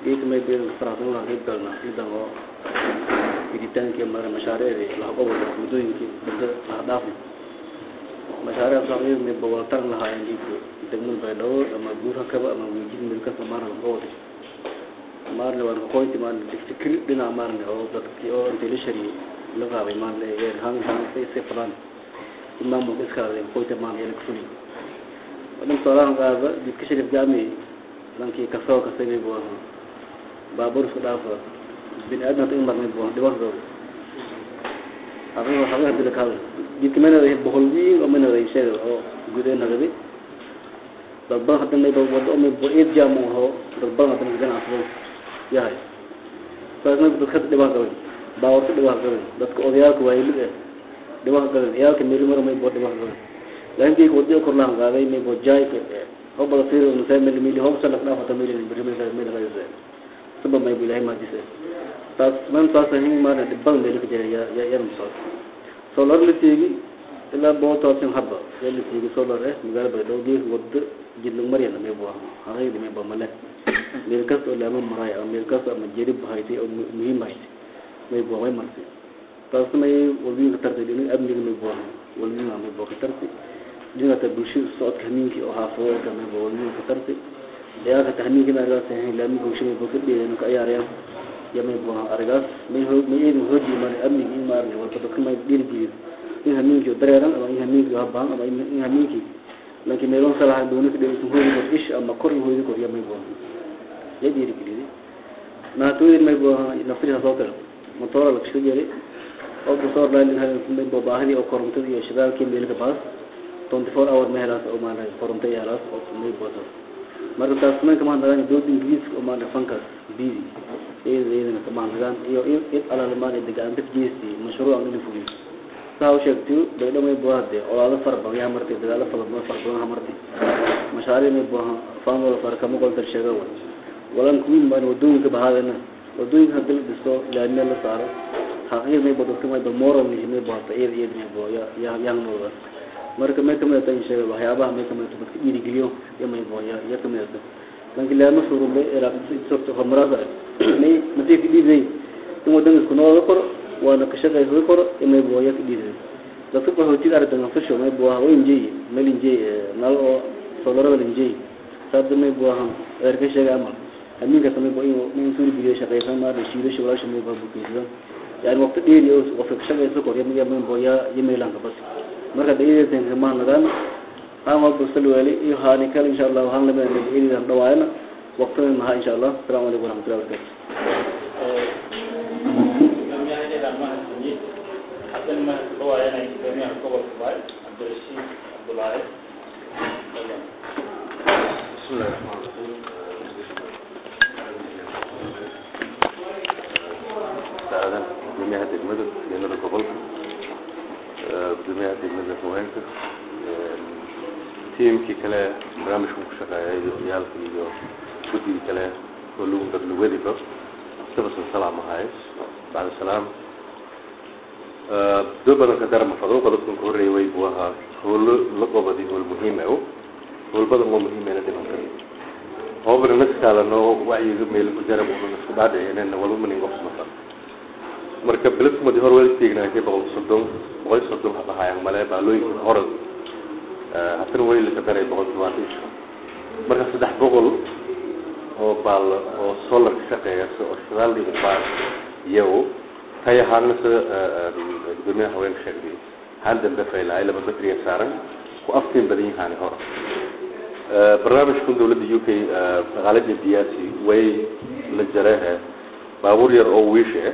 geedka may beedan faraxsan lahaa qayb galna ciidan oo fiditaankii mara mashaariicdii laha gobolka muddooyinkii muddo laha dhaafi mashaariic socdayda may bawaltaran lahaayeen geedka degmada baydhabo ama guurha kaba ama wiijid milkasa maarna gobol maarna waan kaqoynti maarna fikir dhinaca maarna oo dadkii oo intay la shariyey la qaabay maarna ee han han say fadaan in maamulka iska hadlay qoyta maarna ee la kufuli wadhan soolahan qaada jidka sharif jaami dhankii kasoo kasagay buu ahaa baabuur isku dhaafa bini aadamka in marnay buu ahaa dhibaatadooda xaqiiqa xaqiiqa dila kaada jidka manada boqol wiil oo manada sheega oo gudee nagadi dad badan hadda may wado oo may eed jaam u aho dad badan hadda ganacsado yahay saasna dadka dhibaato qabay baawarka dhibaato qabay dadka odayaalka waayilid eh dhibaato qabay ciyaalka meeli mara may boo dhibaato qabay laakiin kii wadi kor lahan qaaday may boo jaay ho bada fiir uu nusay meel meel ho sala dhaaf ta meel meel meel meel meel sabab may bilahay ma dise taas man taas hin ma na dibban meel ka jira ya ya ya musal solar la tigi ilaa boo taasin habba la tigi solar eh magaala baydo gees wada jidlu mariyana may boo haday may boo male meel kas oo lama maray ama meel kas ama jirib haytay oo muhiim haytay may boo way martay taas may walbi ka tartay in amniga may boo walbi may boo ka tartay dhinaca bulshada socodka hamiinkii oo haafadooda may boo walbi ka tartay ciyaalka tahmiinkii ma argaas ahayn laami bulshada boo ka dheedan ka ciyaarayaan ya may boo argaas may hoog may eedu hooji mar amniga in maarne walba dadka may dhiirigeliyo in hamiinkii dareeran ama in hamiinkii habaan ama in hamiinkii laakiin meelon salaha doona ka dheesan hoodi kor ish ama kor hoodi kor ya may boo ya dhiirigeliyay naatooyin may boo naftiisa soo kale motoora la kasoo jeeday oo kusoo dhaalin may boo baahidii oo korontada iyo shidaalkii meelka baas 24 hour meelaas oo maana koronto yaalaas oo may boo marka taas man kama nagaan dowladda ingiriiska oo maana fankaas bidi iyada iyadana kama nagaan iyo id alal maana degaan dad jeesti mashruuc aan fuliyo saa u sheegtay bayda may boo hade olaado far badan yaa martay dagaalo far badan far badan martay mashaariic may boo faan wala far kama qolta sheega wala walan kuwiin baan wadooyinka bahaadana wadooyinka hadii la dhisto laamiya la saaro xaqiiq may boo dadka may boo moral may boo hata iyada iyada may boo ya ya yang nooda marka may kamid tahay sheega waxyaabaha may kamid tahay dadka dhiirigeliyo iyo may boo ya ya kamid tahay laakiin laama suurube ilaa sorto horumarada may madii ka dhiibay in wadanka ku nool kor waana ka shaqeysan kor iyo may boo ya ka dhiibay dadka qaxootiga aragtan fasho may boo waa injay meel injay nal oo solarada injay sabda may boo ha erka sheega amal aminka tamay boo in suuri biyo shaqeysan ma da shiido shawlasha may boo bukiisan yani waqti dheer iyo qofka ka shaqeysan kor iyo may boo ya yimeylan ka bas marka dayadeen kama nagaan aan walba salwali iyo haani kale insha Allah waxaan la meeray ilidan dhawaayna waqtigan maha insha Allah assalamu alaykum warahmatullahi wabarakatuh بسم الله الرحمن الرحيم سعادة جميع المدن جميع القبل جميع المدن هوانك tiimkii kale barnaamijkan ku shaqeeyay ciyaalka iyo guddigii kale oo lagu dadlawadiba dabasan salaam ahaay bacda salaam doo badan ka darama fado qodobkan ka horreeyay way buu ahaa howlo la qobadi howl muhiima o howl badan oo muhiimena dhiman kara hobana naskaalano wacyiga meel ku jarab una isku dhaadhicinena walba manin qofsmata marka beledkumadi hor wada teegnaakay boqol soddon boqol soddon habahaayaan male baalooyinka hore haddana weli laka daray boqol todobaatan isho marka saddex boqol oo baal oo solar ka shaqeeya oo shidaal dhiga baal iyago tay ahaana sida gudoomiyaha haweenka sheegay hal dambe faylahay laba batriya saaran ku aftiin badan yahaani hore barnaamijkan dowladda u k dhaqaalada diyaasi way la jarehe baabuur yar oo wiisha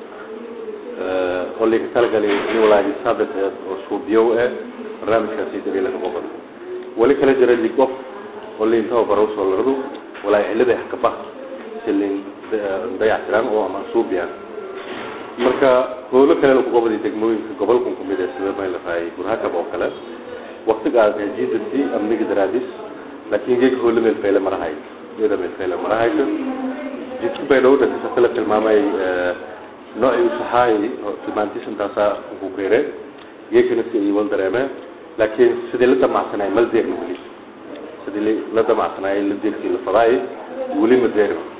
ah oo laga talagalay in walaaji sabit oo suubiyow ah barnaamijkaasi dabiila ka qoban wali kala jira ligof oo liin tababaro soo laradu walaa cilada hakaba silin dayactiran oo ama suubiyan marka howlo kale lagu qabadi degmooyinka gobolkan kumid ee sida may la raayay burhakab oo kale waqtigaas jiidasi amniga daraadis laakiin geeg howlo meel fayle marahay iyada meel fayle marahayso jidka bay dhow dhasisa kala tilmaamay noocii usaxaay tilmaantiis intaasaa ku keere geekana si ay wal dareemeen laakiin sidii la damacsanay mal deerna weli sidii la damacsanay la deerkii la fadaay weli ma deerma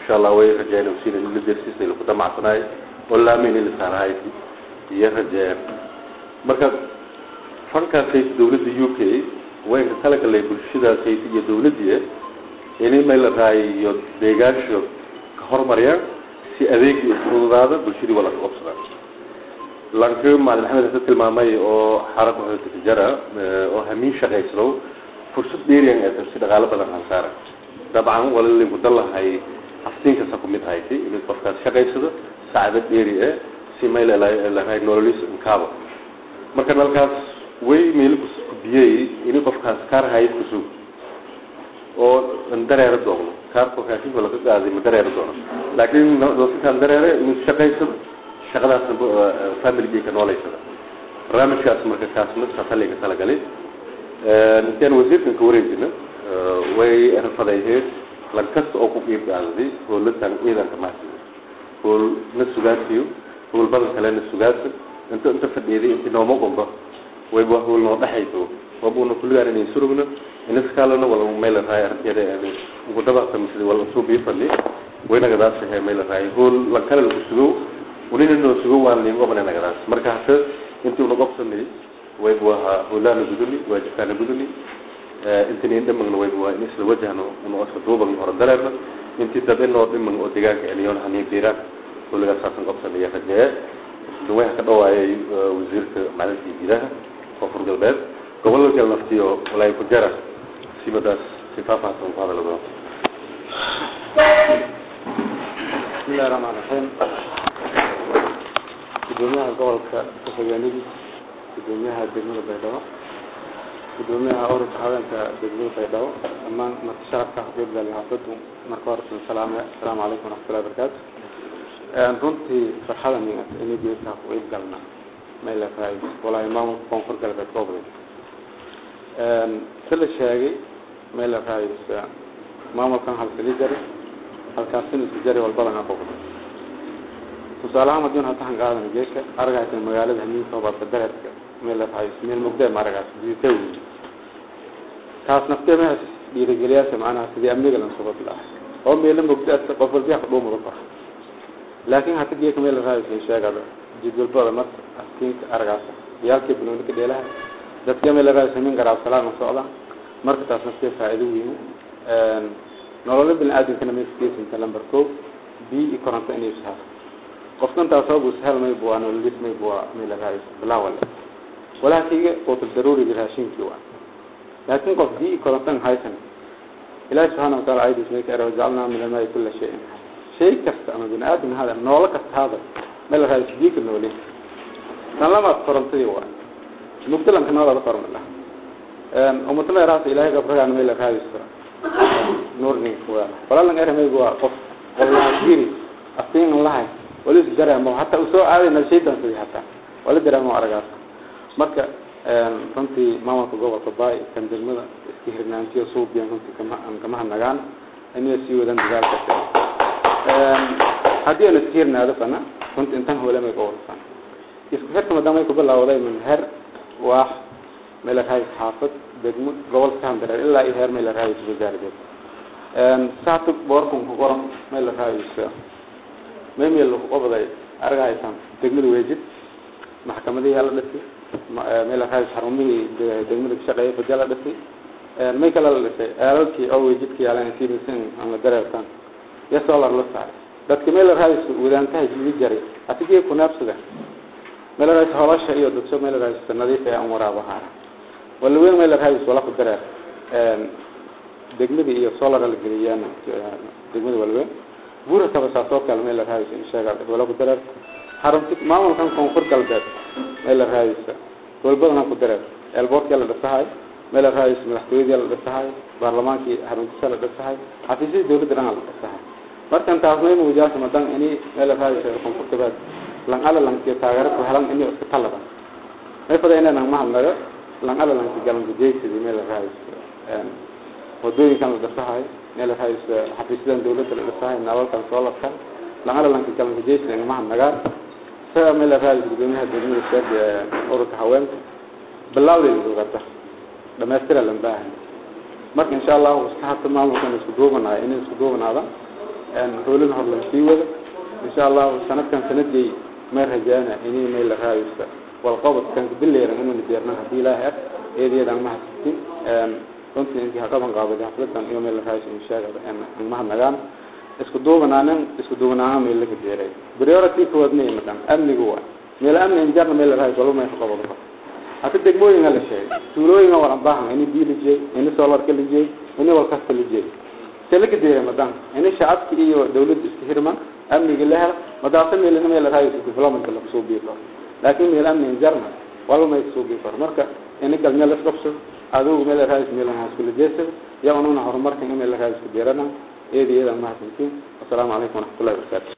insha allah way rajeen usiina in la dersiisay laku damacsanaay oo laamayn in la saarahay iyo rajeen marka fankaasayt dawladda u k waynka talagalay bulshadaasayt iyo dawladdiia ini may la rahay iyo deegaansho ka hormariyaan si adeegii isfududaada bulshadii waa laka qabsadaan lanka maalin maxamed hase tilmaamay oo xaraka hootijara oo hamiin shaqaysado fursad dheeriyan ee si dhaqaalo badan hansaara dabcan wala linku dalahay haftiinkasa kumid hayti inuu qofkaas shaqaysado saacado dheeri eh si may lalahay nololis inkaaba marka nalkaas way meel kubiyey ini qofkaas kaar hayad kusug oo dareero doono kaarka raashinka laga qaaday ma dareero doono laakiin dadkaan dareere inuu shaqaysado shaqadaasna familigii ka nooleysada barnaamijkaas marka kaasna saasaliga talagalay intaan wasiirkan ka wareejina way rafadayheed lan kasta oo ku qiib qaadaday howladan ciidanka mahadsiyo howl na sugaadsiyo howl badan kalena sugaadsa inta inta fadhiiday inti nooma qomba wayba howl noo dhexayso wabuna kulligaan inay surugna inaskaalana wala meel raay arkeeda ugu dabaqta misli wala soo bii fadhi waynagadaas he meel raay howl lan kale lagu sugo unina noo sugo waan liin qobana nagadaas marka hase intii una qobsanay waybu ahaa howlaana guduni waajibkaana guduni intinin dhimagna waybu waa in isla wajahno una oska duuban hore dareerna intii dab inoo dhimag oo deegaanka celiyoon haniin biiraan howligaas saasan qobsanaya rajee duwaha ka dhawaayay wasiirka macdinta iyo gudaha koonfur galbeed gobollo kale naftiyo walaay ku jara sibadaas si faahfaahsan ku hadala doon bismillahi raxmaan raxiim gudoomiyaha gobolka ku-xigeenadiis gudoomiyaha degmada baydhabo gudoomiyaha ururka haweenka degmada baydhabo dhammaan marka sharafka xaqiiqda xaafadu marka hore salaame asalaamu calaykum waraxmatullahi wabarakaatu runtii farxada migat inay geesaa ku iib galna mayla raay walaahi maamulka koonfur galbeed goobday si la sheegay mayla raay maamulkan halkali jari halkaasina isku jari walbadan aqoqday tusaalahaan madiin hatahan qaadan geeka aragaysan magaalada hamiinka baadka dareerka meel la rahay meel mugdee ma aragaas diita weyi taas naftee meha dhiirigeliyaasha macnaha sidii amniga lan subad lah oo meelo mugda qof walbiya ka dhuumada kor laakiin hata geeka meel la rahay soo sheegada jidwalbada marka askiinka aragaas yaalkii banooni ka dheelaha dadka meel la rahay samin garaab salaam socda marka taas naftee faa'iido weyn nololo bini aadamkana meelkiisinta lamber ko bi iyo koronto inay saar qofkan taasoo sahal may bua nololis may bua meel raay bilaawale walaakiga qutul daruuriga raashinkii waa laakiin qof bi korontan haysan ilaahi subxaana wataala aydiis may ka era wajacalnaa min almaai kula shayin shay kasta ama bini aadam hada noolo kasta hada meel raay biika noole tan lamaad korontadii waa mugdalanka noolada korma lah umatala raasa ilaahay gabragaan meel raayisa nuurnin waa walalan ermay waa qof wallahi aftiin lahay wali dareemo hataa usoo aaday nalshaydan sidii hataa wala dareemo aragaas marka runtii maamulka gobolka baay kan degmada iska hirnaantiyo suubiyan runtii kama kama hanagaan inay sii wadaan dadaalka haddii aan iska hirnaado fana runtii intan hoolamay gobolkan isku xirka maadaama ay ku bilawday min heer waax meel raay xaafad degmo gobolka handareer ilaa iyo heer meel raay wasaaradeed saatu boorkan ku qoran meel raayisa memel lagu qabday argahaysan degmada weejid maxkamadihii la dhisay meel raayis xarumihii degmada kashaqeeyay baja la dhisay may kale la dhisay eelalkii oo weejidka yaalan sibisin ama dareertan iyo solar la saaray dadka meel raayis wadaantaha jidi jaray asigii ku naabsada meel raayis holasha iyo dadso meel raayis nadiif ee aan waraabahaara wala weyn meel raayis wala ku dareer degmada iyo solar la geliyaan degmada walweyn buura kabasaasoo kale meel la raadisa insheega wala ku dareer xarunti maamulkan koonfur galbeed meel la raadisa golbadana ku dareer eelboortkii la dhisahay meel la raadisa madaxtooyadii la dhisahay baarlamaankii xaruntiisa la dhisahay xafiisyadii dawladda dhan la dhisahay markan taas mayma wajaasa madan ini meel la raadisa koonfur galbeed lang ala lankiyo taageero ku helan ini iska talada may fada inay nang mahadnago lang ala lanki galanka jeysidii meel la raadisa wadooyinkan la dhisahay meel la raadisa xafiisyadan dawladda la dhisahay nalalkan soolarkan langala lanka galanka jeysidii ingamaha nagaan isaga meel la raadisa gudoomiyaha degmada sheeg ururka haweenka bilaawdeeda ogata dhamaystira lan baahan marka insha allahu iska hata maamulkan isku duubanayo inay isku duubanaada hoolin hor la sii wada insha allahu sanadkan sanadii may rajaana inay may la raayista walqabadkan bileeran inuu diyaarnan haddii ilaahay ah eedeedaan ma hasistin runtii intii haqaban qaabaday xafladan iyo meel la raayis inshaagada mahadnagaan isku duubanaanan isku duubanaana meel laga deeray priority kowaad ma imadan amnigu waa meel amni injarna meel la raayis walba may ka qabado hata degmooyinga la sheegay tuulooyinga waran baahan ini biyo la jeey ini solarka la jeey ini walkasta la jeey se laga deeray madan ini shacabki iyo dawladda isku hirman amniga la hela madaasa meelina meel la raayis development lagu soo biyo karo laakiin meel amni injarna walba may soo biyo karo marka ini galmeel la qabso adigu meel la raayis meel la iskula jeesado yaa ununa horumarkan meel la raayis ku deerana eediyada mahadsantiin assalaamu calaykum waraxmatullahi wabarakaatu